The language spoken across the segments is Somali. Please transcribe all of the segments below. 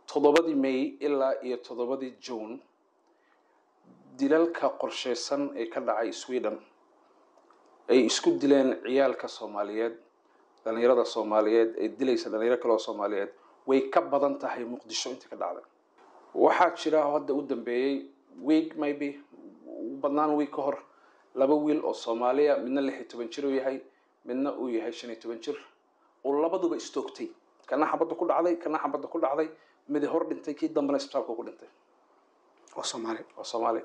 toddobadii may ilaa iyo toddobadii june dilalka qorsheysan ee ka dhacay sweden ay isku dileen ciyaalka soomaaliyeed dhalinyarada soomaaliyeed ee dilaysa dhalinyaro kale oo soomaaliyeed way ka badan tahay muqdisho intii ka dhacday waxaa jira hadda u dambeeyey week maybe badnaan week ka hor laba wiil oo soomaaliya midna lix iyo toban jir uu yahay midna uu yahay shan iyo toban jir oo labaduba istoogtay kana xabadda ku dhacday kana xabadda ku dhacday midi hor dhintay kii dambena isbitaalka ku dhintay waa soomaali waa soomaali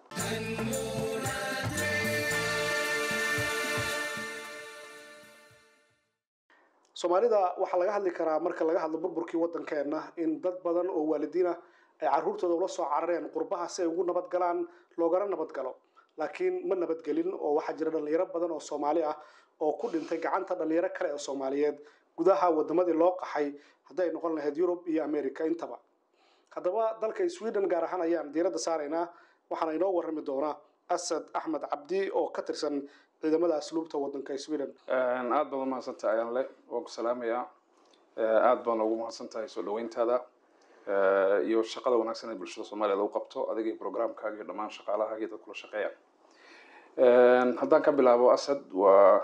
soomaalida waxaa laga hadli karaa marka laga hadlo burburkii waddankeena in dad badan oo waalidiina ay caruurtooda ula soo carareen qurbaha si ay ugu nabad galaan loogana nabad galo laakiin ma nabadgelin oo waxaa jira dhalinyaro badan oo soomaali ah oo ku dhintay gacanta dhalinyaro kale oo soomaaliyeed gudaha wadamadii loo qaxay hadday noqon lahayd yurub iyo america intaba haddaba dalka sweden gaar ahaan ayaan diiradda saaraynaa waxaana inoo warrami doonaa asad axmed cabdi oo ka tirsan ciidamada asluubta waddanka sweden aada baad umahadsantahay ayaan le waan ku salaamayaa aada baan ugu mahadsantahay soo dhaweyntaada iyo shaqada wanaagsan ee bulshada soomaaliya lagu qabto adiga iyo programkaaga iyo dhammaan shaqaalahaaga iyo dad kula shaqeeya haddaan ka bilaabo asad waa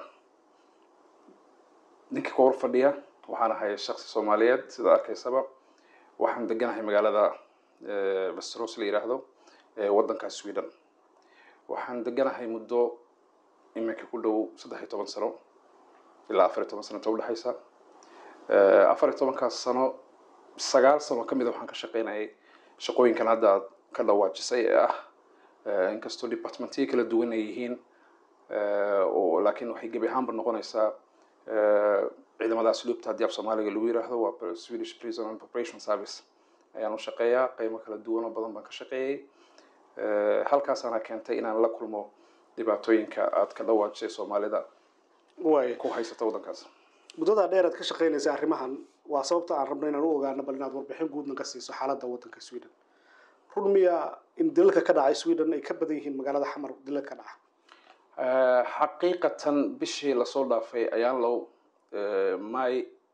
ninkii ka hor fadhiya waxaan ahay shaksi soomaaliyeed sida arkaysaba waxaan deganahay magaalada vesteros la yidhaahdo ee waddanka sweden waxaan deganahay muddo iminka ku dhow saddex iyo toban sano ilaa afar iyo toban sano inta udhexaysa afar iyo tobankaas sano sagaal sano ka mida waxaan ka shaqeynayay shaqooyinkan hadda aad ka dhawaajisay ee ah inkastoo departmentiyo kala duwan ay yihiin oo laakiin waxay gebi ahaanba noqonaysaa ciidamada asluubta haddii af soomaaliga lagu yiraahdo waa swedish prison and preparation service ayaan u shaqeeyaa qeymo kala duwan oo badan baan ka shaqeeyey halkaasaana keentay inaan la kulmo dhibaatooyinka aad ka dhawaajisay soomaalida waay ku haysata waddankaas muddadaa dheer aad ka shaqaynaysa arrimahan waa sababta aan rabno inaan u ogaano bal inaad warbixin guudna ka siiso xaaladda waddanka sweden run miya in dilalka ka dhacay sweden ay ka badan yihiin magaalada xamar dilalka dhaca xaqiiqatan bishii lasoo dhaafay ayaan low may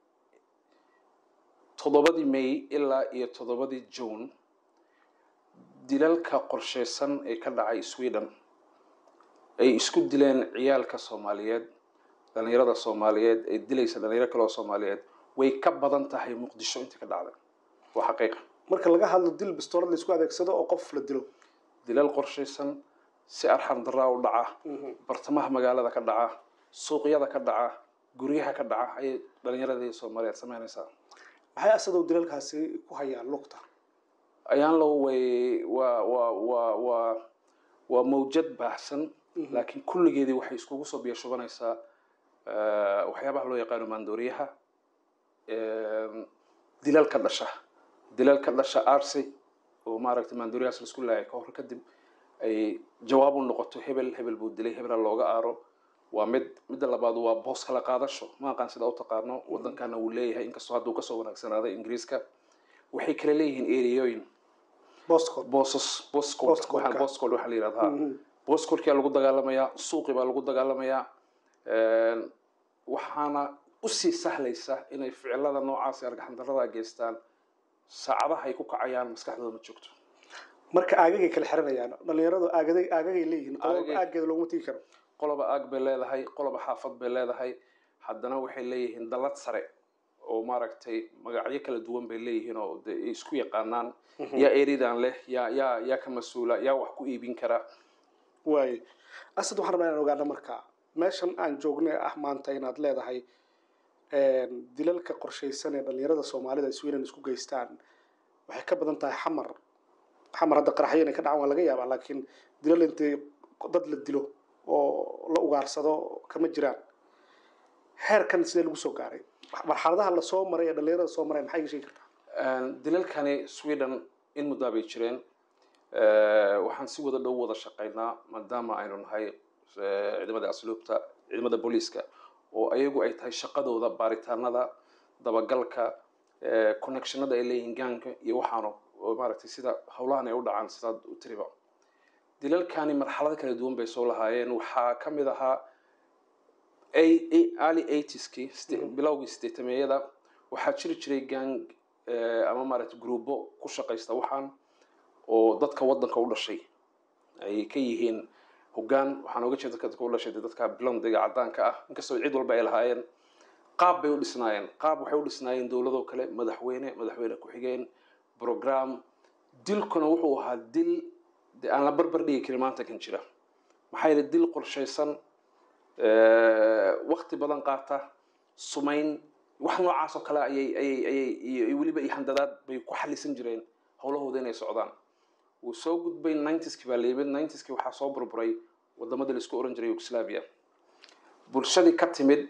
toddobadii may ilaa iyo toddobadii june dilalka qorsheysan ee ka dhacay sweden ay isku dileen ciyaalka soomaaliyeed dhalinyarada soomaaliyeed ee dilaysa dhalinyaro kale oo soomaaliyeed way ka badan tahay muqdisho intii ka dhacday waa xaqiiqa marka laga hadlo dil bistoolad la isku adeegsado oo qof la dilo dilal qorsheysan si arxan daraa u dhaca bartamaha magaalada ka dhaca suuqyada ka dhaca guryaha ka dhaca ayay dhalinyaradii soomaaliyeed sameynaysaa maxay asadow dilalkaasi ku hayaan lugta ayaan low way waa waa waa waa waa mawjad baahsan laakiin kulligeedii waxay iskugu soo biyo shubanaysaa waxyaabaha loo yaqaano maandooriyaha dilal ka dhasha dilal ka dhasha arsi oo maaragtay maandooriyahaas la isku laayay ka hor kadib ay jawaab u noqoto hebel hebel buu dilay hebela looga aaro waa mid midda labaad waa boos kala qaadasho ma aqaan sida u taqaano waddankana wuu leeyahay inkastoo hadduu kasoo wanaagsanaaday ingiriiska waxay kala leeyihiin ereyooyin bostcod boosas boscod Postcode-ka. waxaa boscod waxaa la yidhahdaa boscodkia lagu dagaalamayaa suuqi baa lagu dagaalamayaa waxaana usii sahlaysa inay ficilada noocaas ee argaxandarada geystaan saacadaha ay ku kacayaan maskaxdooda ma joogto marka aagagay kala xiranayaan dhalinyaradu aagaday aagagay leeyihiin qolaba Aagagay- aaggeeda looguma tegi karo qoloba aag bay leedahay qoloba xaafad bay leedahay haddana waxay leeyihiin dallad sare oo maaragtay magacyo kala duwan bay leeyihiin oo de ay isku yaqaanaan yaa eridan leh yaa yaa yaa ka mas-uula yaa wax ku iibin kara waay asad waxaan rabnaa inaan ogaano marka meeshan aan joognay ah maanta inaad leedahay dilalka qorshaysan ee dhalinyarada soomaalida ay sweden isku geystaan waxay ka badan tahay xamar xamar hadda qaraxyo inay ka dhacaan waa laga yaabaa laakiin dilal intay dad la dilo oo la ugaarsado kama jiraan heerkan sidee lagu soo gaaray marxaladaha lasoo maray ee dhalinyarada soo maray maxay iga sheegi kartaa dilalkani sweden in muddaa bay jireen waxaan si wada dhow wada shaqaynaa maadaama aynu nahay eh, ciidamada asluubta ciidamada booliiska oo ayagu ay tahay shaqadooda baaritaanada dabagalka eh, connectionada ay leeyihiin gaanka iyo waxaano oo maaragtay sida howlahan ay u dhacaan sidaad u tiriba dilalkani marxalado kala duwan bay soo lahaayeen waxaa ka mid ahaa early eightieski bilowgii sideetameeyada waxaa jiri jiray gang ama maaragtay gruubo ku shaqaysta waxaan oo dadka waddanka u dhashay ay ka yihiin hoggaan waxaan oga jeeda dadka u dhashay dadka blondiga caddaanka ah inkastoo cid walba ay lahaayeen qaab bay u dhisnaayeen qaab waxay u dhisnaayeen dowladoo kale madaxweyne madaxweyne ku-xigeen program dilkuna wuxuu ahaa dil de aan la barbar dhigi karin maanta kan jira maxaa yeele dil qorshaysan wakti badan qaata sumayn wax noocaas oo kale ayay ayay ayay iyo weliba iyo handadaad bay ku xalisan jireen howlahooda inay socdaan wuu soo gudbay ninetyskii baa layimid ninetyskii waxaa soo burburay wadamadii laisku oran jiray yugoslavia bulshadii ka timid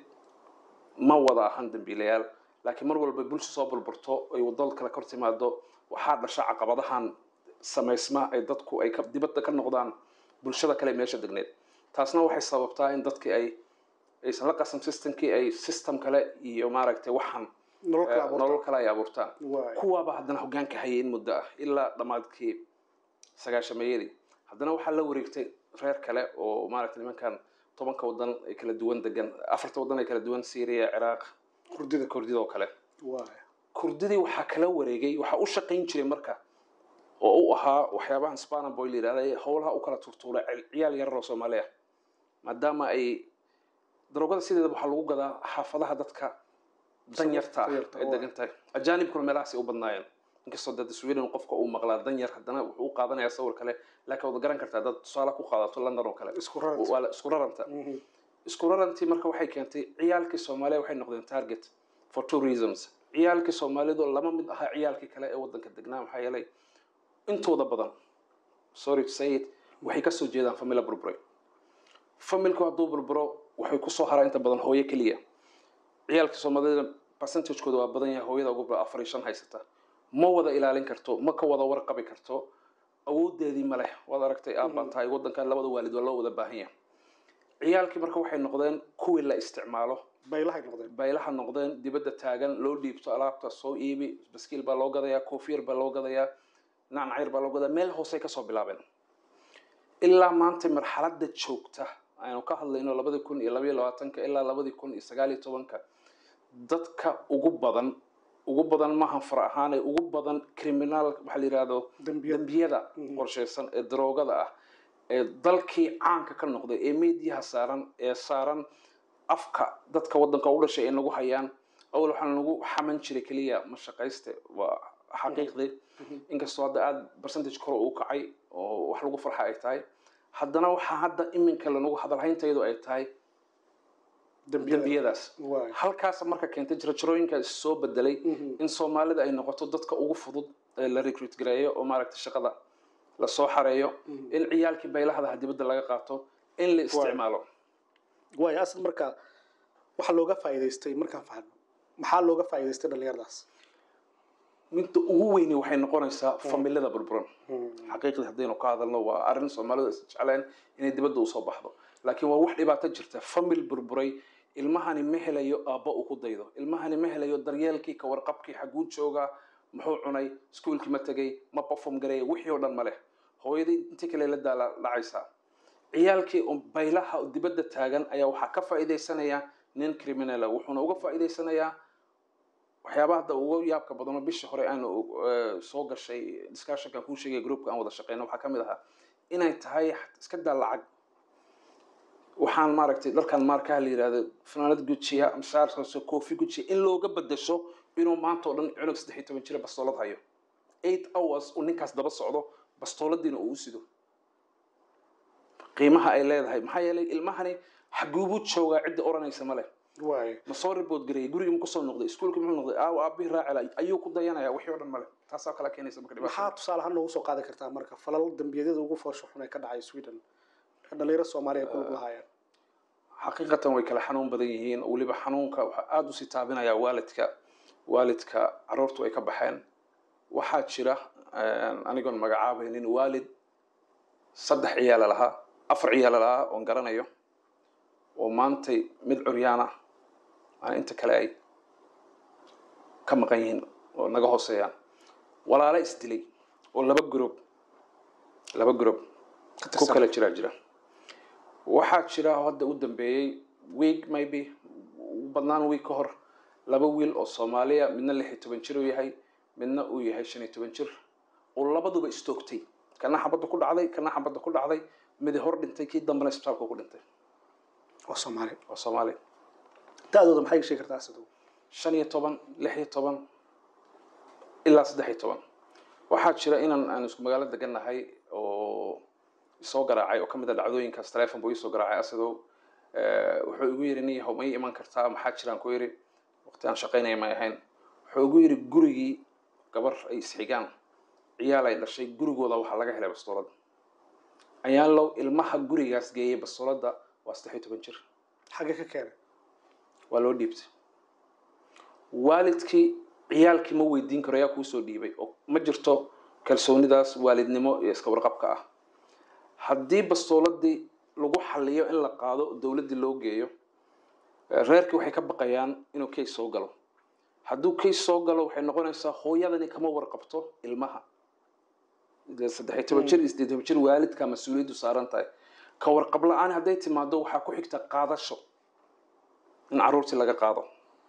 ma wada ahan dambiilayaal laakiin mar walba bulsha soo burburto ay wadada kale kor timaado waxaa dhasha caqabadahan samaysma ay dadku ay dibadda ka noqdaan bulshada kale meesha degneed taasna waxay sababtaa in dadkii ay aysan la qasan systemkii ay system kale iyo maaragtay waxaan nolol kale ay abuurtaan kuwaaba haddana hoggaanka hayay in muddo ah ilaa dhammaadkii sagaashameeyadii haddana waxaa la wareegtay reer kale oo maaragtay nimankan tobanka wadan ay kala duwan degan afarta wadan ay kala duwan syria ciraaq kurdida kurdida oo kale kurdidii waxaa kala wareegay waxaa u shaqayn jiray marka oo u ahaa waxyaabahan spanaboy la yidhahda howlaha u kala turtuuray ciyaal yarar oo soomaaliya maadaama ay daroogada sideedaba waxaa lagu gadaa xaafadaha dadka danyarta ah ay degan tahay ajaanibkuna meelahaasay u badnaayeen inkastoo dad sweden qofka uu maqlaa danyar haddana wuxuu u qaadanayaa sawir kale laakiin waad garan kartaa dad tusaale ku qaadato london oo kale waa isku raranta isku rarantii marka waxay keentay ciyaalkii soomaaliya waxay noqdeen target for two reasons ciyaalkii soomaalidu lama mid ahaa ciyaalkii kale ee waddanka degnaa maxaa yeelay intooda badan sorry to say it waxay kasoo jeedaan famila burburay familku hadduu burburo waxay kusoo haraa inta badan hooyo keliya ciyaalka soomaalida percentagekooda waa badan yahay hooyada ugu afar iyo shan haysata ma wada ilaalin karto ma ka wada warqabi karto awoodeedii ma leh waad aragtay aabaa tahay waddankan labada waalid waa loo wada baahan yahay ciyaalkii marka waxay noqdeen kuwii la isticmaalo baylahay noqdeen baylaha noqdeen dibadda taagan loo dhiibto alaabta soo iibi baskiil baa loo gadayaa koofiyar baa loo gadayaa nacnacayr baa loo gadaa meel hoosey kasoo bilaabeen ilaa maanta marxaladda joogta aynu ka hadlayno labadii kun iyo labayo labaatanka ilaa labadii kun iyo sagaaliyo tobanka dadka ugu badan ugu badan maaha fara ahaane ugu badan criminal waxaa la yidhahdo dembiyada qorshaysan ee daroogada ah ee dalkii caanka ka noqday ee mediyaha saaran ee saaran afka dadka waddanka u dhashay ay nagu hayaan awal waxaan nagu xaman jiray keliya mashaqayste waa xaqiiqdii inkastoo hadda aada percentage kore uu kacay oo wax lagu farxa ay tahay haddana waxaa hadda iminka lanagu hadalhayntaydu ay tahay dembiyadaas halkaas marka keentay jirajarooyinkaas soo bedelay in soomaalida ay noqoto dadka ugu fudud ee la recruit gareeyo oo maaragtay shaqada lasoo xareeyo in ciyaalkii baylahadaha dibadda laga qaato in la isticmaalo waayo asal marka waxaa looga faa'iidaystay markaan fahno maxaa looga faa'iidaystay dhallinyaradaas midda ugu weyni waxay noqonaysaa familada burburan xaqiiqdii haddaynu ka hadalno waa arrin soomaalidu is jecleen inay dibadda usoo baxdo laakiin waa wax dhibaato jirta famil burburay ilmahani ma helayo aabba uu ku daydo ilmahani ma helayo daryeelkii ka warqabkii xaguu joogaa muxuu cunay iskuolkii ma tegay ma perform gareeya wixii oo dhan ma leh hooyadii intii kale la daala dhacaysaa ciyaalkii oo baylaha oo dibadda taagan ayaa waxaa ka faa'iidaysanaya nin criminala wuxuuna uga faa'iidaysanayaa waxyaabaha hadda ugu yaabka badano bishii hore aanu soo gashay discussionkan kuu sheegay groupka aan wada shaqeyno waxaa ka mid ahaa inay tahay iska daa lacag waxaan maaragtay dalkan maarkaha la yidhahdo fanaanad gujiya mashaarkaas koofi gujiya in looga bedesho inuu maanta oo dhan cunug saddex iyo toban jira bastoolad hayo eight hours uu ninkaas daba socdo bastooladiina uu u sido qiimaha ay leedahay maxaa yeelay ilmahani xaguubuu joogaa cidda oranaysa ma leh ma soo ribood gareeyay gurigii ma kusoo noqday iskuolkii muxuu noqday aaw aabihii raacila ayuu ku dayanaya wixii oo dhan male taasaa kala keenaysa marka maxaa tusaale ahaan noogu soo qaadi kartaa marka falal dembiyadada ugu foosho xun ee ka dhacay sweden dhalinyaro soomaaliya ku lug lahaayeen xaqiiqatan way kala xanuun badan yihiin weliba xanuunka waxaa aada usii taabinayaa waalidka waalidka caruurtu ay ka baxeen waxaa jira anigoon magacaabaynin waalid saddex ciyaala lahaa afar ciyaala lahaa oon garanayo oo maantay mid curyaana aan inta kale ay ka maqan yihiin oo naga hooseeyaan walaalo isdilay oo laba group laba group ku kala jiraa jira waxaa jira hadda u dambeeyey week maybe badnaan week ka hor laba wiil oo soomaaliya midna lix iyo toban jir uu yahay midna uu yahay shan iyo toban jir oo labaduba istoogtay kana xabadda ku dhacday kana xabadda ku dhacday midi hor dhintay kii dambena isbitaalka ku dhintay waa soomaali waa soomaali da-dooda maxay ka sheegi kartaa asadow shan iyo toban lix iyo toban ilaa saddex iyo toban waxaa jira inaan aan isku magaalo degannahay oo soo garaacay oo ka mid a dhacdooyinkaas teleefon buu iisoo garaacay asadow wuxuu igu yidhi nin yahow ma ii iman kartaa maxaa jiraan ku yidhi waqti aan shaqaynaya may ahayn wuxuu igu yidhi gurigii gabar ay isxigaan ciyaal ay dhashay gurigooda waxaa laga helay bastoolada ayaan low ilmaha gurigaas geeyay bastoolada waa saddex iyo toban jir xagge ka keenay waa loo dhiibtay waalidkii ciyaalkii ma weydiin karo ayaa kuusoo dhiibay oo ma jirto kalsoonidaas waalidnimo iyo iska warqabka ah haddii bastooladii lagu xaliyo in la qaado oo dowladdii loo geeyo reerkii waxay ka baqayaan inuu case soo galo hadduu case soo galo waxay noqonaysaa hooyadani kama warqabto ilmaha saddexiy toban jir iyo siddeed toban jir waalidka mas-uuliyaddu saaran tahay ka warqab la-aan hadday timaado waxaa ku xigta qaadasho in carruurtii laga qaado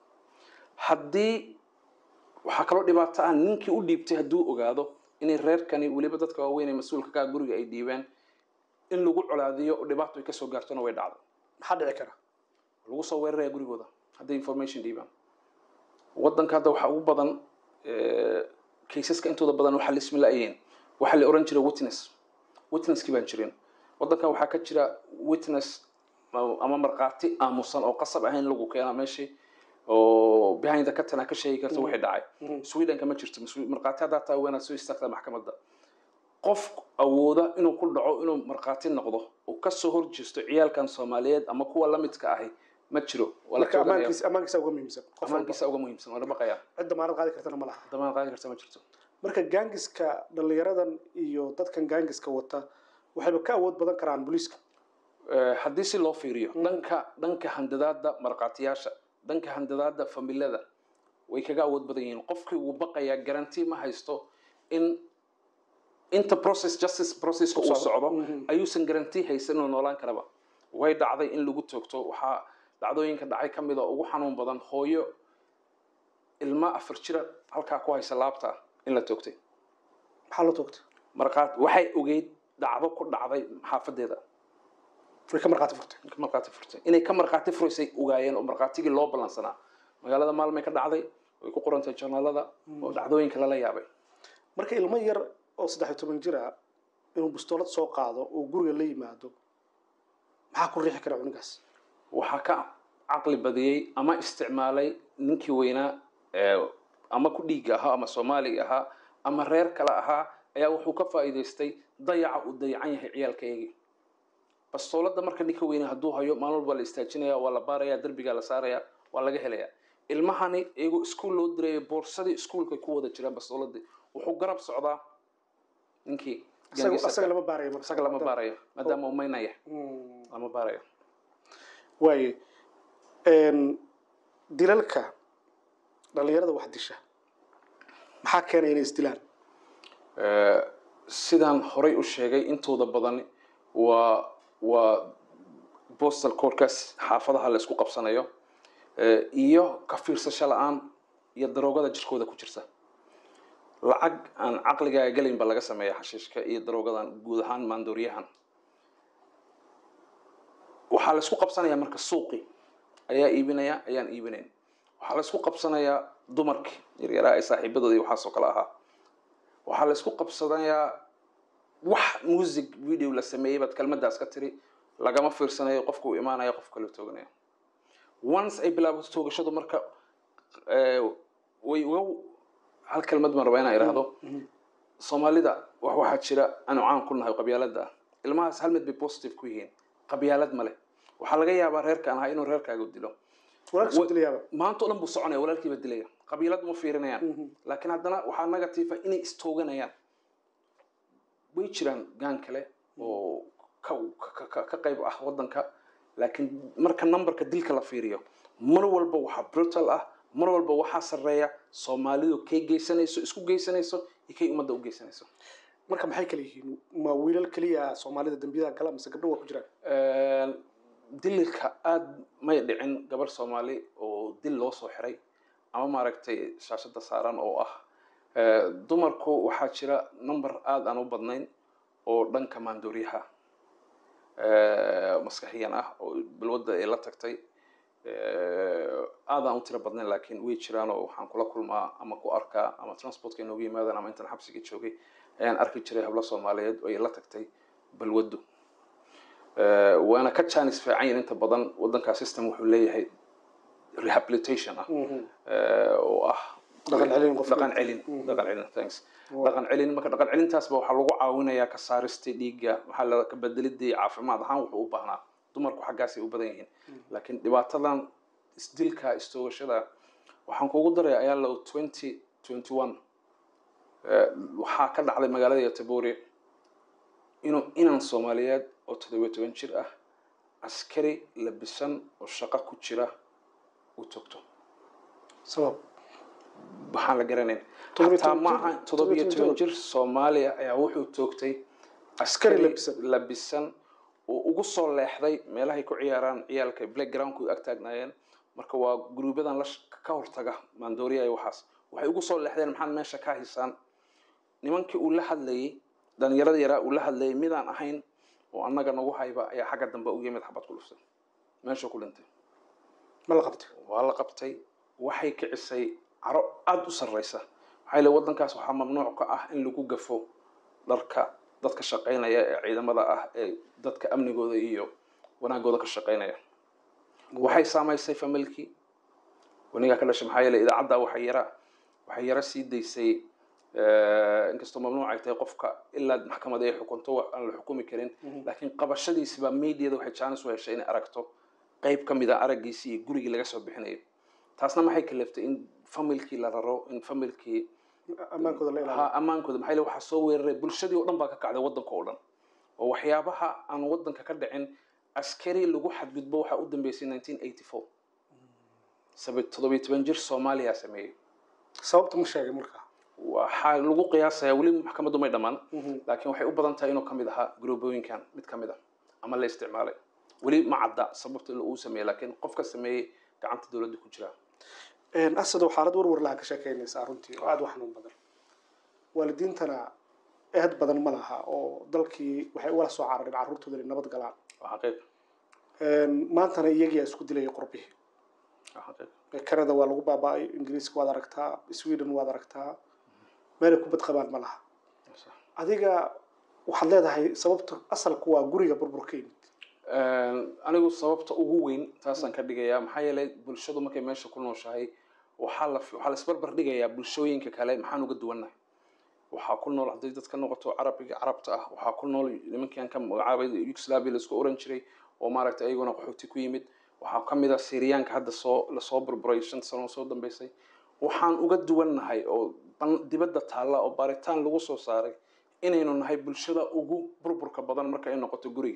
haddii waxaa kaloo dhibaato ah ninkii u dhiibtay hadduu ogaado inay reerkani weliba dadka waaweyn ee mas-uulka kaa guriga ay dhiibeen in lagu colaadiyo oo dhibaato ay kasoo gaartona way dhacdo maxaa dhici kara lagu soo weeraraya gurigooda hadday information dhiibaan waddanka hadda waxaa ugu badan kaysaska intooda badan waxaa lismi la-ayeen waxaa la oran jiray witness witnesskii baan jirin waddankan waxaa ka jira witness ama markhaati aamusan oo qasab ahayn lagu keena meeshii oo behind the curtain ka sheegi karta wixii dhacay swedenka ma jirto markhaati haddaa taa weenaad soo istaagtaa maxkamadda qof awooda inuu ku dhaco inuu markhaati noqdo oo kasoo horjeesto ciyaalkan soomaaliyeed ama kuwa lamidka ahi ma jiro marka ammaankiisa ammaankiisa uga muhiimsan qof walba amaankiisa uga muhiimsan waa la baqayaa cid damaanad qaadi kartana ma laha damaan qaadi karta ma jirto marka gaangiska dhallinyaradan iyo dadkan gaangiska wata waxayba ka awood badan karaan booliiska haddii si loo fiiriyo dhanka dhanka handadaada markhaatiyaasha dhanka handadaada familada way kaga awood badan yihiin qofkii wuu baqayaa garanti ma haysto in inta process justice processka uu socdo ayuusan garanti haysan inuu noolaan karaba way dhacday in lagu toogto waxaa dhacdooyinka dhacay ka mid a ugu xanuun badan hooyo ilma afar jira halkaa ku haysa laabta in la toogtay maxaa la toogtay markaat waxay ogeyd dhacdo ku dhacday xaafadeeda way ka markhaati furtay ka markhaati furtay inay ka markhaati furaysay ogaayeen oo markhaatigii loo ballansanaa magaalada maalmay ka dhacday way ku qorantay journaalada oo dhacdooyinka lala yaabay marka ilmo yar oo saddex iyo toban jir ah inuu bustoolad soo qaado oo guriga la yimaado maxaa ku riixi kara cunigaas waxaa ka caqli badiyey ama isticmaalay ninkii weynaa ama ku dhiiga ahaa ama soomaaliga ahaa ama reer kale ahaa ayaa wuxuu ka faa'iidaystay dayaca uu dayacan yahay ciyaalkaygii bastoolada marka ninka weyne hadduu hayo maalin walba la istaajinaya waa la baaraya derbigaa la saaraya waa laga helaya ilmahani iyagoo iskuol loo diraya boorsadii iskuolkay ku wada jiraan bastooladii wuxuu garab socdaa ninkii isaga lama baarayo marka isaga lama baarayo maadaama uu maynaya lama baarayo waaye dilalka dhallinyarada wax disha maxaa keenaya inay isdilaan sidaan horay u sheegay intooda badan waa waa postal courkaas xaafadaha la isku qabsanayo iyo ka fiirsasho la-aan iyo daroogada jirkooda ku jirta lacag aan caqligaaga gelayn ba laga sameeya xashiishka iyo daroogadan guud ahaan maandooriyahan waxaa la isku qabsanayaa marka suuqi ayaa iibinaya ayaan iibinayn waxaa la isku qabsanayaa dumarkii yaryaraa ee saaxiibadooda iyo waxaasoo kale ahaa waxaa la isku qabsanayaa wax music video la sameeyey baad kelmadaas ka tiri lagama fiirsanayo qofka uu imaanaya qof kale tooganaya once ay bilaabato toogashadu marka way uga hal kelmad baan rabaa inaan idhaahdo soomaalida wax waxaa jira aanu caan ku nahay qabyaalada ah ilmahaas hal mid bay positive ku yihiin qabyaalad ma leh waxaa laga yaabaa reerkaan ahaa inuu reerkaaga dilo walaalka soo dilayaaba maanta o dhan buu soconaya walaalkiiba dilaya qabiilad ma fiirinayaan laakiin haddana waxaa negatiifa inay istooganayaan way jiraan gaan kale oo ka qayb ah waddanka laakiin marka numberka dilka la fiiriyo mar walba waxaa brutal ah mar walba waxaa sarreeya soomaalidu kay geysanayso isku geysanayso iyo kay ummadda u geysanayso marka maxay kala yihiin ma wiilal keliya soomaalida dembiyada gala mise gabdho waa ku jiraan dililka aada may dhicin gabar soomaali oo dil loo soo xiray ama maaragtay shaashada saaran oo ah Eh, dumarku waxaa jira number aada aan u badnayn oo dhanka maandooriyaha eh, maskaxiyan ah oo balwadda ay la tagtay Eh, aad aan u tiro badnayn laakiin way jiraan oo waxaan kula kulmaa ama ku arkaa ama transportka inoogu yimaadaan ama intaan xabsiga joogay ayaan arki jiray hablo soomaaliyeed oo ay la tagtay balwaddu Eh, waana ka jaanis fiican yihin inta badan waddankaa system wuxuu leeyahay rehabilitation ah eh, oo ah Dhaqan celin qofka. dhaqan celin dhaqan celin thanks dhaqan celin marka dhaqan celintaasba waxaa lagu caawinayaa ka saaristay dhiigga maxaa la ka bedelidii caafimaad ahaan wuxuu u baahnaa dumarku xaggaasay u badan yihiin laakiin dhibaatadan isdilka istoogashada waxaan kugu daraya ayaa low twenty twenty one waxaa ka dhacday magaalada yotobori inuu inan soomaaliyeed oo toddobiyo toban jir ah askari labisan oo shaqo ku jira uu togto sabab waxaan la garanayn Toddobiyo hataa toban ma jir- aha toddobiyo toddobiyo toban toban jir soomaaliya ayaa wuxuu toogtay askari labisan. labisan oo ugu soo leexday meelahay ku ciyaaraan ciyaalka playgroundku ag taagnaayeen marka waa guruubyadan la sh- ka hortaga maandooriya iyo waxaas waxay ugu soo leexdeen maxaad meesha ka haysaan nimankii uu la hadlayay dhalinyarada yaraa uu la hadlayay midaan ahayn oo annaga nagu hayba ayaa xagga dambe u yimid xabad ku dhuftay meeshuu ku dhintay ma la qabtay waa la qabtay waxay kicisay caro aada u sarreysa maxaa yeele waddankaas waxaa mamnuuc ka ah in lagu gafo dharka dadka shaqaynaya ee ciidamada ah ee dadka amnigooda iyo wanaagooda ka shaqaynaya waxay saamaysay familkii wanigaa ka dhashay maxaa yeele idaacadda waxay yara waxay yara sii daysay eh, inkastoo mamnuuc ay tahay qofka ilaa maxkamada ay xukunto wa- aan la xukumi karin laakiin qabashadiisibaa mediada waxay jaanis u heshay inay aragto qayb ka mid a araggiisii iyo gurigii laga soo bixinayo taasna maxay kaleftay in familkii la raro in familkii ammaankooda la ilaaliyo ha ammaankooda maxaa yeele waxaa soo weeraray bulshadii oo dhan baa ka kacday waddanka oo dhan oo waxyaabaha aan waddanka ka dhicin askari lagu xadgudbo waxaa u dambeysay nineteen eighty four sabi toddobiyo toban jir soomaaliya sameeyey sababta ma sheegay marka waxaa lagu qiyaasayaa weli maxkamaddu may dhammaan laakiin waxay u badan tahay inuu ka mid ahaa guroobooyinkan mid ka mid a ama la isticmaalay weli ma cadda sababta uu sameeyey laakiin qofka sameeyey gacanta dowladda ku jira asadow xaalad warwar laha ka sheekeynaysaa runtii oo aada u xanuun badan waalidiintana eed badan ma laha oo dalkii waxay ugala soo carareen carruurtooda inay nabad galaan waa xaqiiq maantana iyagiyaa isku dilaya qurbihii waa xaqiiq canada waa lagu baaba'ay ingiriiska waad aragtaa sweden waad aragtaa meelay ku badqabaan ma laha adiga waxaad leedahay sababta asalku waa guriga burburka yimid anigu sababta ugu weyn taasaan ka dhigayaa maxaa yeelay bulshadu markay meesha ku nooshahay waxaa la waxaa la isbarbar dhigayaa bulshooyinka kale maxaan uga duwannahay waxaa ku nool hadday dad ka noqoto carabiga carabta ah waxaa ku nool nimankan ka magacaabay yugoslavia laisku oran jiray oo maaragtay ayaguna qaxooti ku yimid waxaa ka mid ah syriyaanka hadda soo lasoo burburay shan sano soo dambeysay waxaan uga duwannahay oo ban- dibadda taalla oo baaritaan lagu soo saaray inaynu nahay bulshada ugu burburka badan marka ay noqoto guriga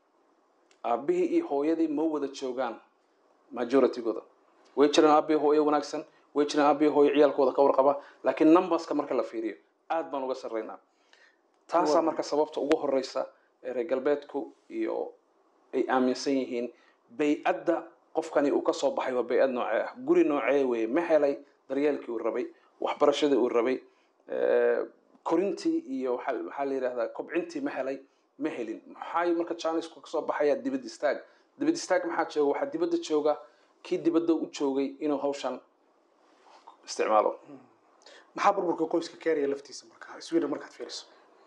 aabihii iyo hooyadii ma wada joogaan majoritygooda way jiraan aabihii hooyo wanaagsan way jiraan aabihii hooyo ciyaalkooda ka warqaba laakiin numberska marka la fiiriyo aad baan uga sarreynaa taasaa marka sababta ugu horeysa ee reer galbeedku iyo ay aaminsan yihiin bay-adda qofkani uu kasoo baxay waa bay-ad noocee ah guri noocee weye ma helay daryeelkii uu rabay waxbarashadii uu rabay eh, korintii iyo waxaa waxaa la yidhahdaa kobcintii ma helay ma helin maxay marka janisku kasoo baxaya dibad istaag dibad istaag maxaa jooga waxaa dibadda jooga kii dibadda u joogay inuu hawshan isticmaalo maxaa burburka qoyska keenaya laftiisa marka sweden markaad fiiriso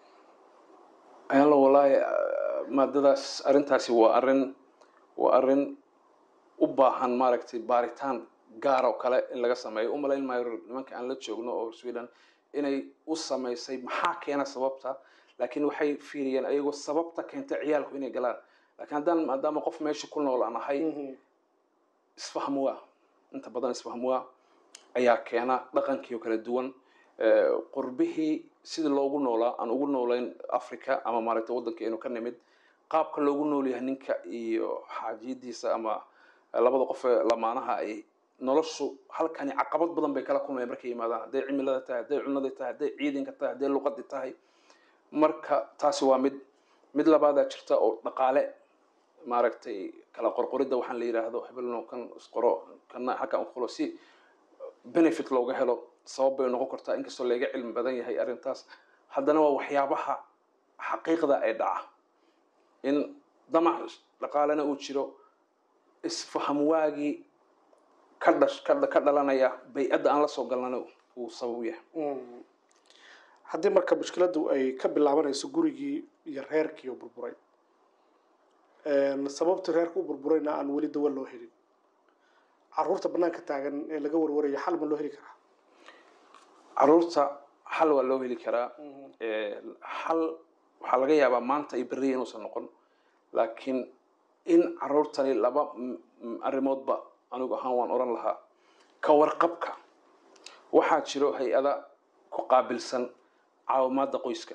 ayaan wallaahi ah, maadadaas arrintaasi waa arrin waa arrin u baahan maaragtay baaritaan gaar oo kale in laga sameeyo u malayn maayo nimanka aan la joogno oo sweden inay u samaysay maxaa keena sababta laakiin waxay fiiriyeen ayagoo sababta keenta ciyaalku inay galaan laakiin haddaan maadaama qof meesha ku nool aan ahay isfahmuwa inta badan isfahmuwa ayaa keena dhaqankii oo kala duwan Eh, qurbihii sidii loogu noolaa aan ugu noolayn africa ama maaragtay waddankeenu ka nimid qaabka loogu nool yahay ninka iyo xaajiyadiisa ama labada qof ee lamaanaha ay noloshu halkani caqabad badan bay kala kulmayaan markay yimaadaan hadday cimilada tahay hadday cunada tahay hadday ciidanka tahay hadday luqadii tahay marka taasi waa mid mid labaadaa jirta oo dhaqaale maaragtay kala qorqoridda waxaan la yidhaahdo hebelno kan isqoro kana halkan uqolo si benefit looga helo sabab bay noqon kartaa inkastoo laga cilmi badan yahay arrintaas haddana waa waxyaabaha xaqiiqda ee dhaca in damac dhaqaalena uu jiro isfaham waagii ka dhash ka ka dhalanaya bay-adda aan la soo galnana uu sabab u yahay haddii marka mushkiladdu ay ka bilaabanayso gurigii iyo reerkii oo burburay sababtii reerka u burburayna aan weli dawa loo helin caruurta banaanka taagan ee laga warwarayo xal ma loo heli karaa caruurta xal waa loo heli karaa xal waxaa laga yaabaa maanta iyo beriya inuusan noqon laakiin in caruurtani laba arrimoodba anigu ahaan waan odhan lahaa ka warqabka waxaa jiro hay-ada ku qaabilsan caawimaadda qoyska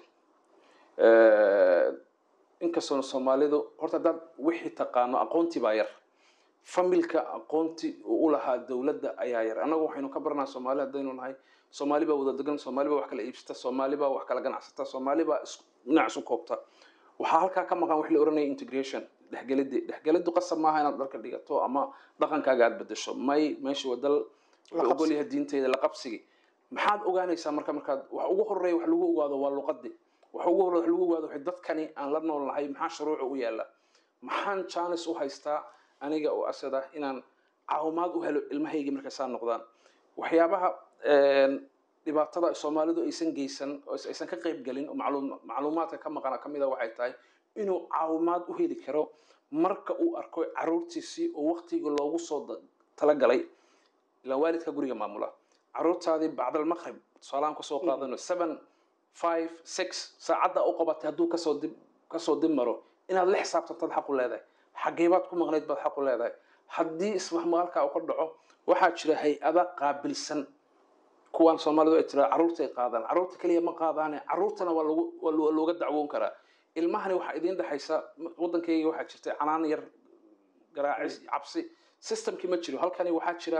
inkastoona soomaalidu horta haddaad wixii taqaano aqoontii baa yar familka aqoonti u lahaa dowladda ayaa yar annagu waxaynu ka baranaa soomaali haddaynu nahay soomaali baa wada degan soomaali baa wax kala iibsata soomaali baa wax kala ganacsata soomaali baa dhinac isu koobta waxaa halkaa ka maqan wax la oranaya integration dhexgelidii dhexgeliddu qasab maaha inaad dharka dhigato ama dhaqankaaga aad bedesho may meesha waa dal la ogol yahay diinteeda la qabsigi maxaad ogaanaysaa marka markaad wax ugu horeeya wax lagu ogaado waa luqadii wax ugu horeeya wax lagu ogaado waxay dadkani aan la nool nahay maxaa shuruuca u yaala maxaan jaanis u haystaa aniga oo asada inaan caawimaad u helo ilmahaygii markay saa noqdaan waxyaabaha dhibaatada soomaalidu aysan geysan oo aysan ka qayb gelin oo macluumaadka ka maqana ka mida waxay tahay inuu caawimaad u heli karo marka uu arko caruurtiisii oo waktigii loogu soo talagalay ilaa waalidka guriga maamula caruurtaadii bacdalmaqrib tusaalahaan kusoo qaadano seven five six saacadda u qabatay hadduu kasoo dib kasoo dib maro inaad la xisaabtantaad xaq u leedahay xageebaad ku maqnayd baad xaq u leedahay haddii ismahmaalkaa uu ka dhaco waxaa jira hay-ada qaabilsan kuwaan soomaalidu ay tiraa carruurtay qaadaan carruurta keliya ma qaadaane carruurtana waa lagu waa looga dacwoon karaa ilmahani waxaa idiin dhexaysa waddankayga waxaa jirtay canaan yar garaacis cabsi systemkii ma jiro halkani waxaa jira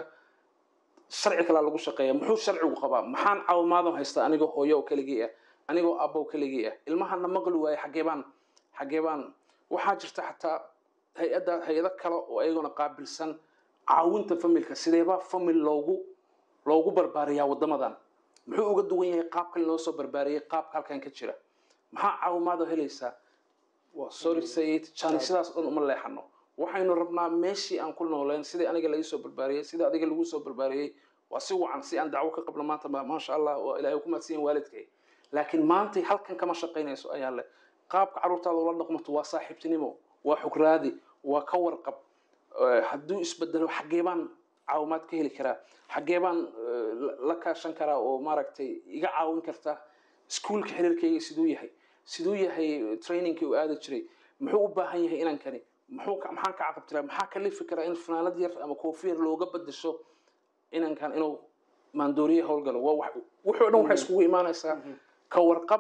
sharci kalaa lagu shaqeeya muxuu sharcigu qabaa maxaan caawimaadan haysta anigoo hooyo oo keligii ah anigoo abbo keligii ah ilmahana maqli waaye xageebaan xageebaan waxaa jirta xataa hay-adda hay-ado kale oo ayaguna qaabilsan caawinta familka sideebaa famil loogu loogu barbaariyaa waddamadan muxuu uga duwan yahay qaabkan loo soo barbaariyey qaabka halkan ka jira maxaa caawimaad oo helaysaa waa sorry sayid jani sidaas o dhan uma leexano waxaynu rabnaa meeshii aan ku nooleen sidii aniga laga soo barbaariyey sidii adiga lagu soo barbaariyey waa si wacan si aan dacwo ka qabno maanta maasha allah waa ilaahay ku mahadsiyan waalidkay laakiin maantay halkan kama shaqaynayso ayaa leh qaabka carruurtaada ula dhaqmato waa saaxiibtinimo waa xugraadi waa ka warqab hadduu isbedelo xaggee baan caawimaad ka heli karaa xaggee baan la kaashan karaa oo maaragtay iga caawin karta iskuolka xiriirkayga siduu yahay siduu yahay trainingkii uu aadi jiray muxuu u baahan yahay inankani muxuu maxaan ka caqabtiraa maxaa ka lifi karaa in fanaanad yar ama koofiyar looga bedesho inankan inuu maandooriye howlgalo waa wuxuu dhan waxay iskugu imaanaysaa ka warqab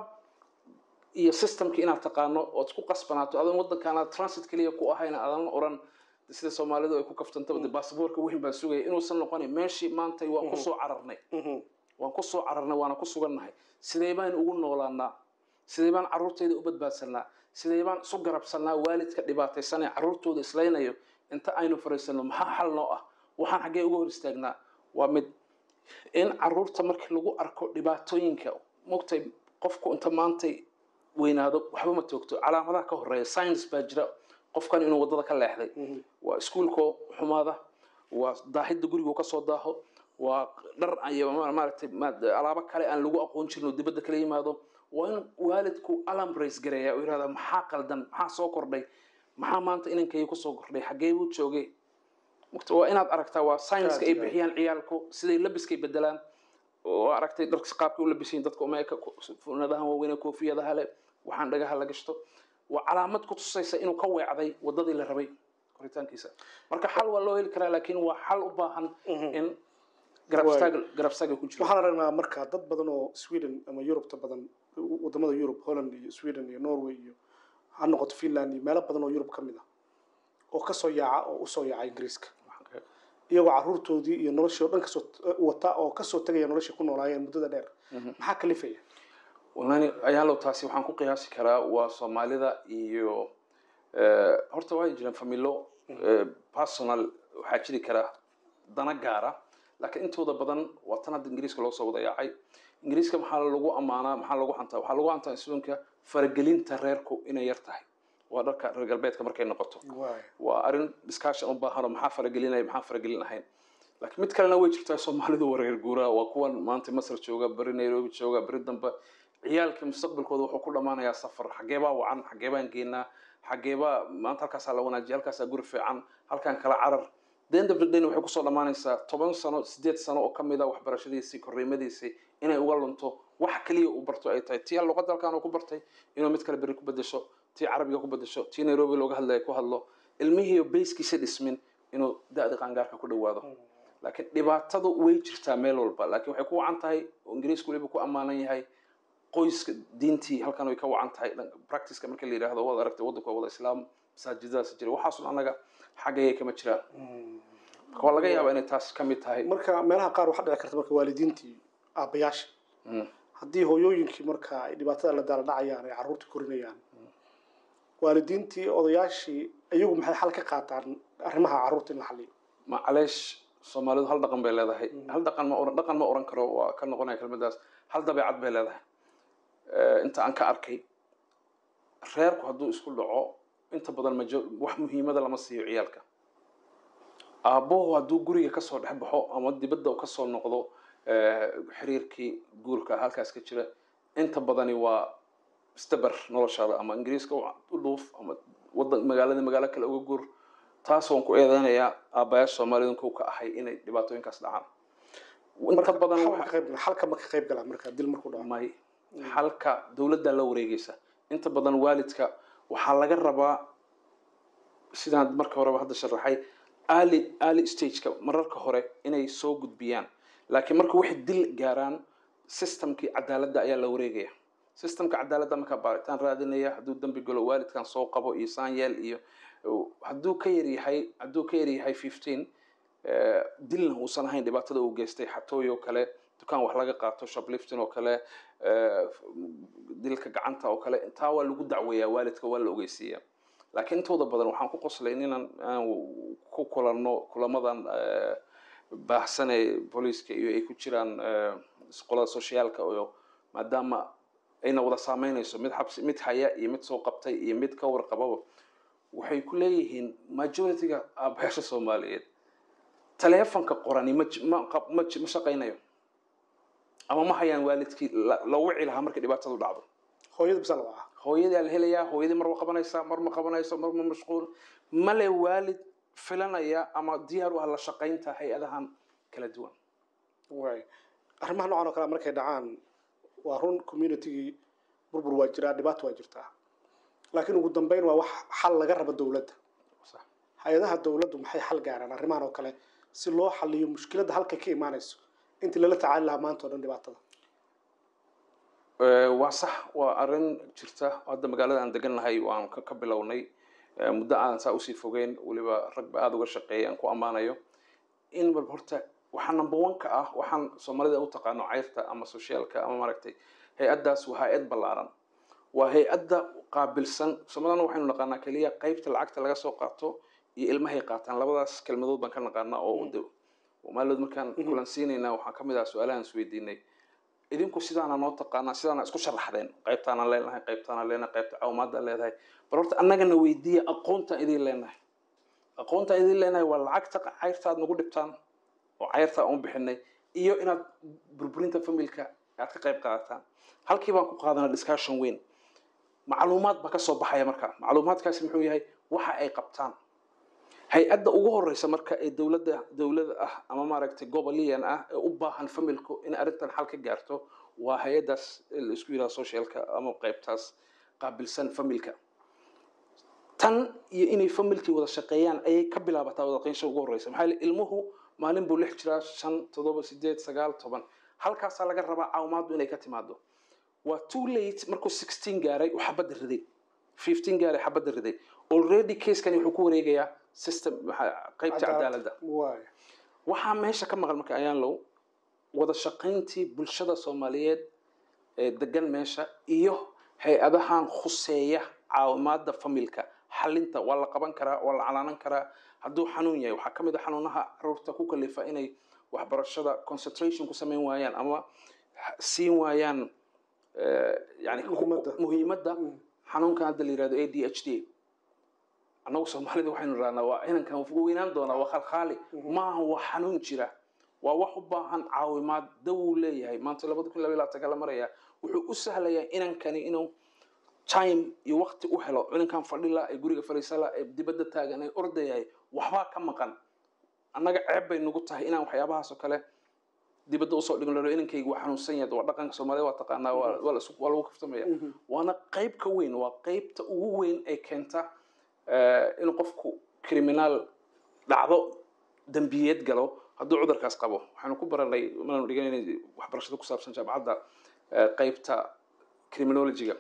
iyo systemki inaad taqaano ood ku qasbanaato adoon waddankaana transit keliya ku ahayna aadan oran sida soomaalidu ay ku kaftantaba de basaboorka weyn baan sugaya inuusan noqonin meeshii maantay waan kusoo cararnay waan kusoo cararnay waana ku sugannahay sidee baan ugu noolaanaa sidee baan carruurtayda u badbaadsanaa sidee baan isu garabsanaa waalidka dhibaataysanee carruurtooda islaynayo inta aynu fariisanno maxaa xal noo ah waxaan xaggee uga hor istaagnaa waa mid in carruurta markii lagu arko dhibaatooyinka mogtay qofku inta maantay weynaado waxba ma toogto calaamadaha ka horeeya science baa jira qofkan inuu waddada ka leexday waa iskuolkoo xumaada waa daahidda gurigu kasoo daaho waa dhar iyo maaragtay alaabo kale aan lagu aqoon jirin oo dibadda kala yimaado waa in waalidku alarm race gareeya oo yirahda maxaa qaldan maxaa soo kordhay maxaa maanta inankayga kusoo kordhay xaggee buu joogay waa inaad aragtaa waa science-ka ay bixiyaan ciyaalku siday labiskay bedelaan oo aragtay dharka qaabkay u labisayin dadka umeeka funadahan waaweyn koofiyadaha le waxaan dhagaha la gashto waa calaamad ku tusaysa inuu ka weecday waddadii la rabay koritaankiisa marka xal waa loo heli karaa laakiin waa xal u baahan in garabstaag garabstaaga ku jiro waxaan aragnaa marka dad badan oo sweden ama yurubta badan wadamada yurub holland iyo sweden iyo norway iyo ha noqoto finland iyo meelo badan oo yurub ka mid ah oo kasoo yaaca oo usoo yaaca ingiriiska iyagoo carruurtoodii iyo noloshii o dhan kasoo wata oo kasoo tegaya noloshii ku noolaayeen muddada dheer maxaa kalifaya wallahi ayaalow taasi waxaan ku qiyaasi karaa waa soomaalida iyo horta waa jiraan familo personal waxaa jiri kara dana gaara laakiin intooda badan waa tan hadda ingiriiska loo soo wada yaacay ingiriiska maxaa lagu ammaanaa maxaa lagu hantaa waxaa lagu hantaa isloonka faragelinta reerku inay yar tahay waa dharka reer galbeedka markay noqoto waay waa arrin discussion u baahanoo maxaa faragelinaya maxaa faragelin ahayn laakiin mid kalena way jirtaa soomaalidu wareer guuraa waa kuwan maanta masar jooga beri nairobi jooga beri dambe ciyaalka mustaqbalkooda wuxuu ku dhammaanayaa safar xageebaa wacan xageebaan geenaa xageebaa maanta halkaasaa la wanaajiya halkaasaa guri fiican halkaan kala carar the end of the day waxay kusoo dhammaanaysaa toban sano sideed sano oo kamid a waxbarashadiisii korriimadiisii inay uga lunto wax kaliya uu barto ay tahay tii luqadda halkaan uu ku bartay inuu mid kale beri ku bedesho tii carabiga ku bedesho tii nairobi looga hadlaya ku hadlo ilmihii bayskiisa dhismin inuu da-da qaangaarka ku dhawaado laakiin dhibaatadu way jirtaa meel walba laakiin waxay ku wacan tahay oo ingiriisku weliba ku ammaanan yahay qoyska diintii halkan way ka wacan tahay dhanka practiceka marka la yidhaahdo waad aragtay waddanku waa wada islaam masaajidadaas jira waxaasun annaga xaggayay kama jiraan marka waa laga yaabaa inay taas ka mid tahay marka meelaha qaar waxaa dhici karta marka waalidiintii aabbayaasha Mm. haddii hooyooyinkii marka ay dhibaatada la daala dhacayaan ay carruurta korinayaan waalidiintii odayaashii iyagu maxay xal ka qaataan arrimaha carruurta in la xaliyo macaleesh soomaalidu hal dhaqan bay leedahay hal dhaqan ma oran dhaqan ma oran karo waa ka noqonaya kelmadaas hal dabeecad bay leedahay Eh, inta aan ka arkay reerku hadduu isku dhaco inta badan majo wax muhiimada lama siiyo ciyaalka aabbuhu hadduu guriga kasoo dhex baxo ama dibadda uu kasoo noqdo eh, xiriirkii guurka halkaas ka jira inta badani waa istabar noloshaada ama ingiriiska u dhuuf ama wadan magaalada magaalo kale uga guur taas waan ku eedeynayaa aabbayaasha soomaalida kow ka ahay inay dhibaatooyinkaas dhacaan inta badan xal waxa- ma ka qayb- xalka ma ka qayb galaa marka dil markuu dhaco may halka dowladda la wareegaysa inta badan waalidka waxaa laga rabaa sidaan marka horeba hadda sharaxay early early stageka mararka hore inay soo gudbiyaan laakiin marka waxay dil gaaraan systemkii cadaaladda ayaa la wareegaya systemka cadaaladda markaa baaritaan raadinaya hadduu dembi galo waalidkan soo qabo iyo saanyeel iyo hadduu ka yaryahay hadduu ka yaryahay fifteen dilna uusan ahayn dhibaatada uu geystay xatooy oo kale dukaan wax laga qaato shoplifting oo kale eh, dilka gacanta oo kale intaa waa lagu dacweeyaa waalidka waa la ogeysiiyaa laakiin intooda badan waxaan ku qoslay inaan aan ku kulanno kulamadan eh, baahsan ee booliiska iyo ay ku jiraan eh, qolada sociaalka oo maadaama ayna wada saameynayso mid xabsi mid haya iyo mid soo qabtay iyo mid ka warqababa waxay ku leeyihiin majority-ga aabayaasha soomaaliyeed taleefanka qorani ma j- ma qab- ma j- ma shaqaynayo ama ma hayaan waalidkii la- la wici lahaa markay dhibaatadu dhacdo hooyada bisa la wacaa hooyadii la helayaa hooyadii mar ma qabanaysaa mar ma qabanayso mar ma mashquul male waalid filanaya ama diyaar u ah la shaqaynta hay-adahan kala duwan waay arrimaha noocan oo kale markay dhacaan waa run communitygii burbur waa jiraa dhibaato waa jirtaa laakiin ugu dambeyn waa wax xal laga rabo dowladda Sax. hay-adaha dowladdu maxay xal gaaraan arrimahan oo kale si loo xaliyo mushkiladda halka ka imaanayso intii lala tacaali lahaa maanta oo dhan dhibaatada Eh, waa sax waa arrin jirta hadda magaalada aan degannahay waan ka ka bilownay Eh, muddo aan saa usii fogeyn weliba rag ba aada uga shaqeeyay aan ku ammaanayo in walba horta waxaa number one ka ah waxaan soomaalida u taqaano cayrta ama sociaalka ama maaragtay hay-addaas waa hay-ad ballaaran waa hay-adda qaabilsan soomaalidana waxaynu naqaanaa keliya qaybta lacagta laga soo qaato iyo ilmahay qaataan labadaas kelmadood baan ka naqaanaa oo de maalood markaan kulansiinaynaa waxaa ka mid ah su-aalahan isweydiinay idinku sidaana noo taqaanaa sidaana isku sharaxdeen qaybtaana leenahay qaybtaana leenahay qaybta caawimaadaan leedahay bal horta annagana weydiiya aqoontaan idin leenahay aqoontaan idin leenahay waa lacagta cayrta aad nagu dhibtaan oo cayrta aan u bixinay iyo inaad burburinta familka aad ka qayb qaadataan halkii baan ku qaadanaa discussion weyn macluumaad baa ka soo baxaya marka macluumaadkaasi muxuu yahay waxa ay qabtaan hay-adda ugu horeysa marka ee dowladda dowlada ah ama maaragtay goboliyan ah ee u baahan familku in arrintan xal ka gaarto waa hay-addaas la isku yidhaha socialka ama qaybtaas qaabilsan familka tan iyo inay familkii wada shaqeeyaan ayay ka bilaabataa wada qeysha ugu horeysa maxaa yeele ilmuhu maalin buu lix jiraa shan toddoba sideed sagaal toban halkaasaa laga rabaa caawimaaddu inay ka timaado waa too late markuu sixteen gaaray uu xabadda riday fifteen gaaray xabadda riday already casekani wuxuu ku wareegayaa system maxaa- qaybta cadaaladda waay waxaa meesha ka maqan marka ayaan low wada shaqayntii bulshada soomaaliyeed ee degan meesha iyo hay-adahan khuseeya caawimaada familka xalinta waa la qaban karaa waa la calaanan karaa hadduu xanuun yahay waxaa ka mid a xanuunaha caruurta ku kalifa inay waxbarashada concentration ku samayn waayaan ama siin waayaan eh, yani Muhiimadda. muhiimadda xanuunkan hadda la yirahdo a d h d annagu soomaalida waxaynu rahnaa waa inankan ugu weynaan doonaa waa khalkhaali maaha waa xanuun jira waa wax u baahan caawimaad dawuu leeyahay maanta labada kun labaiy labaatanka la maraya wuxuu u sahlayaa inankani inuu time iyo waqti u helo inankan fadhila ee guriga fadhiisala ee dibadda taagan ee ordayahay waxbaa ka maqan annaga ceeb bay nagu tahay inaan waxyaabahaas oo kale dibadda usoo dhigno lalo inankayga waa xanuunsan yahay waa dhaqanka soomaalida waa taqaanaa waa waa la isku- waa lagu kaftamaya waana qayb ka weyn waa qaybta ugu weyn ee keenta eh, in qofku criminaal dhacdo dembiyeed galo hadduu cudurkaas qabo waxaanu ku baranay maanu dhiganay waxbarashada ku saabsan jaamacadda eh, qaybta criminologyga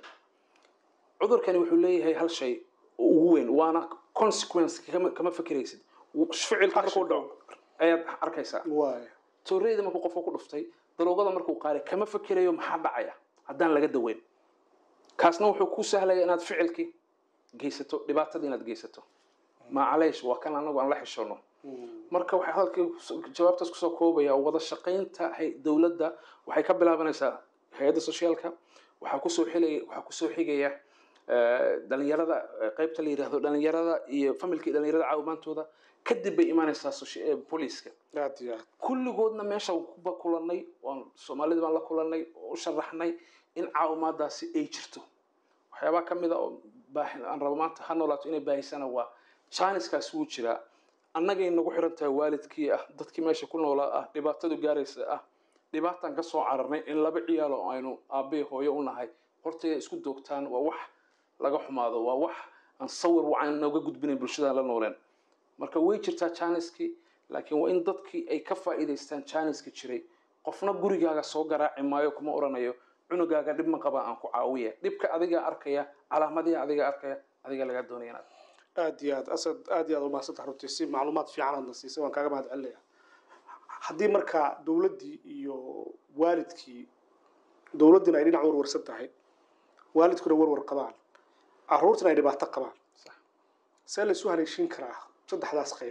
cudurkani wuxuu leeyahay hal shay oo ugu weyn waana consequence kama, kama fekeraysid ficilka markuu dhaco ayaad arkaysaa waaya tooreyda markuu qofka ku dhuftay daroogada markuu qaaday kama fekerayo maxaa dhacaya haddaan laga daweyn kaasna wuxuu ku sahlaya inaad ficilkii geysato dhibaatadii inaad geysato macaleesh waa kan anagu aan la xishoono marka waxay hadalkii jawaabtaas kusoo koobaya wada shaqaynta hay- dowladda waxay ka bilaabanaysaa hay-adda sociaalka waxaa kusoo xilaya waxaa kusoo xigaya eh, dhalinyarada eh, qaybta la yidhaahdo dhalinyarada iyo familka iyo dhalinyarada caawimaantooda kadib bay imaanaysaa soci- eh, booliiska aad iyo aad kulligoodna meesha kuba kulanay waan soomaalida baan la kulanay oo u sharaxnay in caawimaadaasi ay jirto waxyaabaha ka mid a oo baahi aan rabo maanta ha noolaato inay baahisana waa janiskaas wuu jiraa annagay nagu xiran tahay waalidkii ah dadkii meesha ku noolaa ah dhibaatadu gaaraysa ah dhibaataan ka soo cararnay in laba ciyaal oo aynu aabbey hooyo u nahay hortayda isku doogtaan waa wax laga xumaado waa wax aan sawir wacan nooga gudbinayn bulshadaan la nooleen marka way jirtaa janiskii laakiin waa in dadkii ay ka faa'iidaystaan janiska jiray qofna gurigaaga soo garaaci maayo kuma oranayo cunugaaga dhib ma qabaa aan ku caawiya dhibka adigaa arkaya calaamadihi adigaa arkaya adigaa lagaa doonaya inaad aad iyo aad asad aad iyo aad umahadsantaha runtii si macluumaad fiican aadna siisay waan kaaga mahad celinaya haddii marka dowladdii iyo waalidkii dowladdiina ay dhinac warwarsan tahay waalidkuna warwar qabaan caruurtina ay dhibaato qabaan Sax. see laysu haleeshin karaa saddexdaas qayb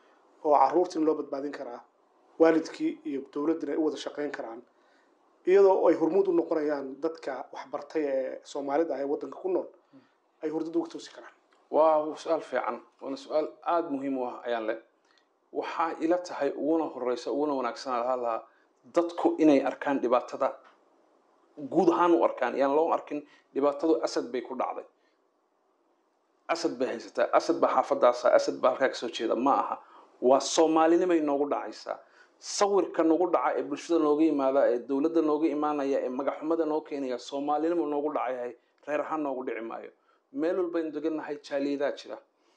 oo caruurtina loo badbaadin karaa waalidkii iyo dowladdina ay u wada shaqayn karaan iyadoo ay hormuud u noqonayaan dadka waxbartay ee soomaalida ah ee waddanka ku nool ay hurdada uga toosi karaan waa su-aal fiican waana su-aal aada muhiim u ah ayaan leh waxaa ila tahay uguna horeysa uguna wanaagsanaa lahaa lahaa dadku inay arkaan dhibaatada guud ahaan u arkaan yaan loo arkin dhibaatadu asad bay ku dhacday asad bay haysataa asad baa xaafadaasa asad baa halkaa kasoo jeeda ma aha waa soomaalinimay noogu dhacaysaa sawirka nagu dhaca ee bulshada nooga yimaada ee dowladda nooga imaanaya ee magaxumada noo keenaya soomaalinimo noogu dhacayahay reer ahaan noogu dhici maayo meel walbaynu degannahay jaaliyadaa jira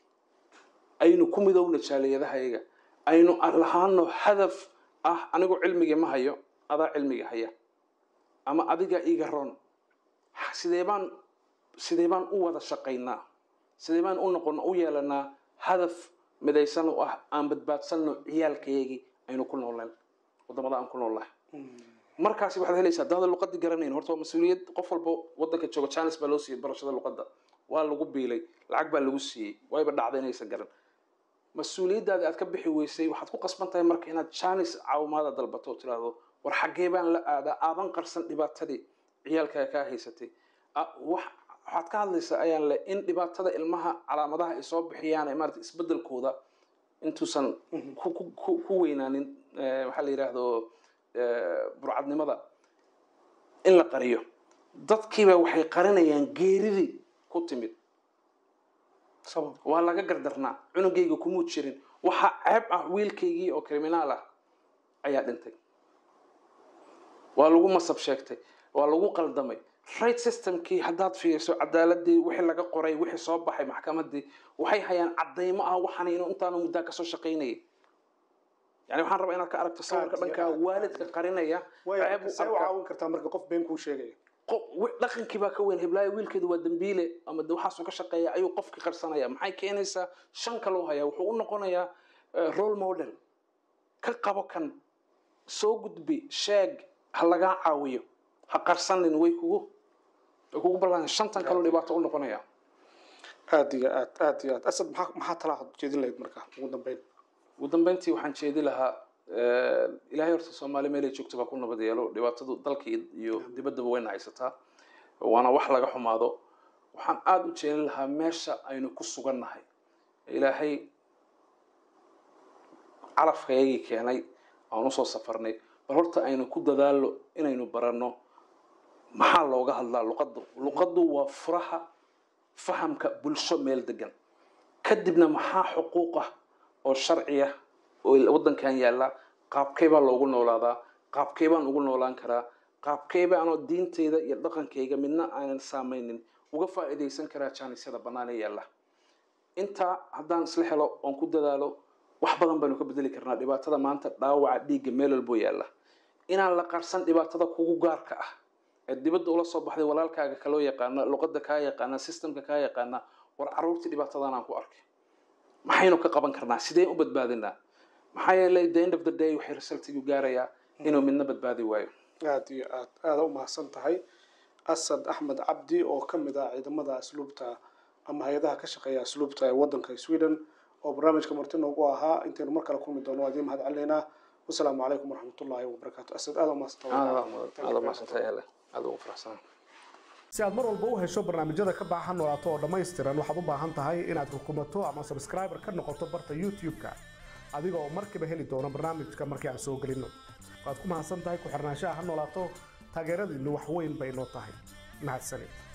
aynu ku midowna jaaliyadahayaga aynu lahaano hadaf ah anigu cilmigii ma hayo adaa cilmiga haya ama adigaa iiga roon sidee baan sidee baan u wada shaqaynaa sidee baan u noqon u yeelanaa hadaf midaysan u ah aan badbaadsanno ciyaalkayagii aynu ku noolnayn wadamada aan ku noolnahay markaasi waxaad helaysaa dada luqadii garanayn horta waa mas-uuliyad qof walba wadanka jooga janis baa loo siiyey barashada luqadda waa lagu biilay lacag baa lagu siiyey wayba dhacda inaysan garan mas-uuliyaddaadi aad ka bixi weysay waxaad ku qasban tahay marka inaad janis caawimaada dalbato oo tiraahdo war xaggee baan la aadaa aadan qarsan dhibaatadii ciyaalkaa kaa haysatay Ah, wax waxaad ka hadlaysaa ayaan leh in dhibaatada ilmaha calaamadaha ay soo bixiyaan ee maarata isbedelkooda intuusan ku, ku, ku, ku weynaanin eh, waxaa la yidhaahdo eh, burcadnimada in la qariyo dadkiiba waxay qarinayaan geeridii ku timid sabab waa laga gardarnaa cunugayga kumuu jirin waxaa ceeb ah wiilkaygii oo criminaal ah ayaa dhintay waa lagu masab sheegtay waa lagu qaldamay right systemkii haddaad fiiriso cadaaladii wixii laga qoray wixii soo baxay maxkamadii waxay hayaan cadaymo ah waxaan inuu intaanu muddaa kasoo shaqaynayay yani waxaan rabaa inaad ka aragto sawirka Aad iyo dhankaa aad. waalidka qarinaya way ceeb u see u arkaa. caawin kartaa marka qof been kuu sheegaya qof- wi- dhaqankii baa ka weyn heblaayo wiilkeedu waa dembiile ama de waxaasuu ka shaqeeya ayuu qofkii qarsanaya maxay keenaysaa shan kaloo haya wuxuu u noqonayaa eh, role model ka qabo kan soo gudbi sheeg ha lagaa caawiyo ha qarsanin way kugu way kugu ballan shantan kaloo dhibaato u noqonaya aad iyo aad aad iyo aad asad maxaa maxaa talaa jeedin lahayd marka ugu dambeyn ugu dambeyntii waxaan jeedi lahaa ilaahay horta soomaali meelay joogto baa ku nabad yeelo dhibaatadu dalka iyo dibaddaba wayna haysataa waana wax laga xumaado waxaan aada u jeelin lahaa meesha aynu ku sugannahay ilaahay calafkayagii keenay aan usoo safarnay bal horta aynu ku dadaallo inaynu baranno maxaa looga hadlaa luqaddu luqaddu waa furaha fahamka bulsho meel degan kadibna maxaa xuquuqah oo sharciya oo waddankan yaalla qaabkay baa loogu noolaadaa qaabkay baan ugu noolaan karaa qaabkay baanoo diintayda iyo dhaqankayga midna aanan saamaynin uga faa'iidaysan karaa jaanisyada bannaan ee yaalla intaa haddaan isla helo oon ku dadaalo wax badan baynu ka bedeli karnaa dhibaatada maanta dhaawaca dhiigga meel walboo yaalla inaan la qarsan dhibaatada kugu gaarka ah ee dibadda ula soo baxday walaalkaaga kaloo yaqaana luqadda kaa yaqaana systemka kaa yaqaana war carruurtii dhibaatadan aan ku arkay maxaynu ka qaban karnaa sideen u badbaadinaa maxaa yeelay the end of the day waxay resultigu gaarayaa inuu midna badbaadi waayo aada iyo aad aada u mahadsan tahay asad axmed cabdi oo ka mid ah ciidamada asluubta ama hay-adaha ka shaqeeya asluubta ee waddanka sweden oo barnaamijka marti noogu ahaa intaynu mar kale kulmi doono waa idiin mahad celinaynaa wasalaamu calaykum waraxmatullaahi wabarakaatu asad aada u aada umahadsantahay ele aada ugu faraxsan si aad mar walba u hesho barnaamijyada ka baahan noolaato oo dhammaystiran waxaad u baahan tahay inaad rukumato ama subscriber ka noqoto barta youtube-ka adiga oo markiiba heli doono barnaamijka markii aan soo gelinno waad ku mahadsan tahay ku xirnaanshaha ha noolaato taageeradiinnu wax weyn bay noo tahay mahadsanid